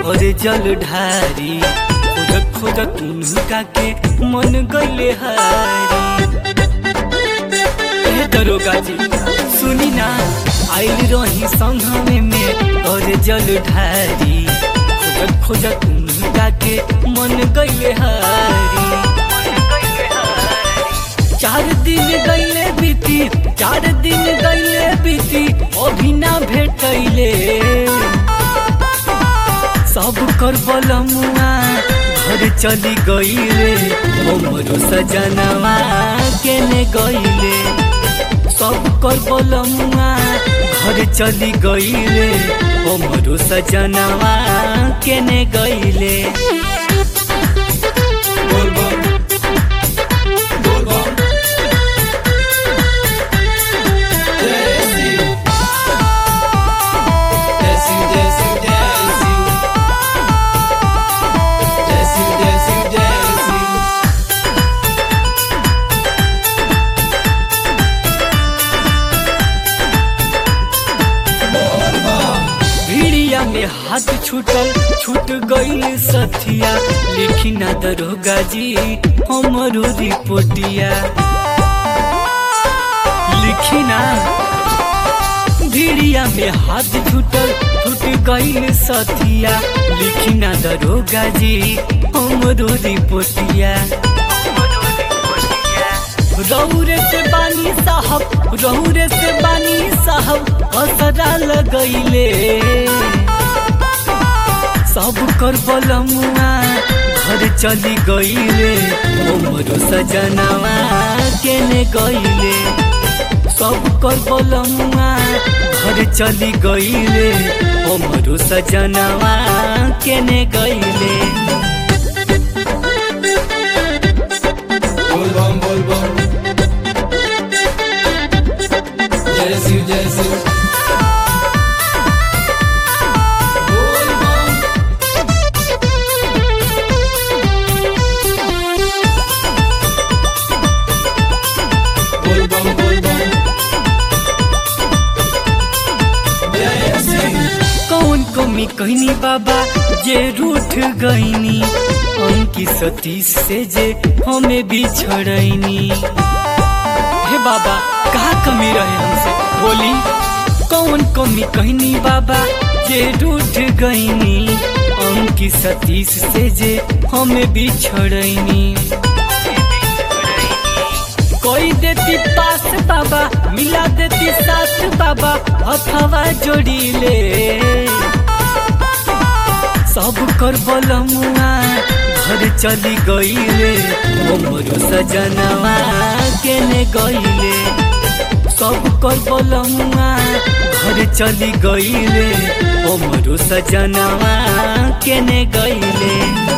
और जल ढारी खोजत खोजत उनका के मन गईले हारी ए दरोगा जी सुनी ना आइल रही संघमे में और जल ढारी खोजत खोजत उनका के मन गईले हारी चार दिन गईले बीती चार दिन गईले बीती अभी ना भेटैले सब कर बलमुआ घर चली गईले हमरो सजनवा केने गईले सब कर बलमुआ घर चली गईले हमरो सजनवा केने गईले बोल बम बोल बम जय शिव जय शिव जय शिव जय शिव जय शिव जय शिव जय शिव भिड़िया में हाथ छूटल छूट गईल सथिया लिखी ना दरोगा जी हमरो रिपोर्टिया लिखी ना भिड़िया में हाथ छूटल छूट गईल सथिया लिखी ना दरोगा जी हमरो रिपोर्टिया रौरे से बानी साहब रौरे से बानी साहब असरा लगैले सब कर बलमुआ घर चली गईले हमरो सजनवा केने गईले सब कर बलमुआ घर चली गईले हमरो सजनवा केने गईले बोल बम बोल बम जय शिव जय शिव बोल बम बोल बम बोल बम जय शिव कौन कमी कहनी बाबा जे रूठ गईनी अंकी सतीश से जे हमें बिछड़ैनी हे बाबा कहा कमी रहे हमसे बोली कौन कमी कहनी बाबा जे रूठ गईनी अंकी सतीश से जे हमें बिछड़ैनी कोई देती पास बाबा मिला देती साथ बाबा अथवा जोड़ीले सब कर बलमुआ घर चली गईले हमरो सजनवा केने गईले सब कर बलमुआ घर चली गईले हमरो सजनवा केने गईले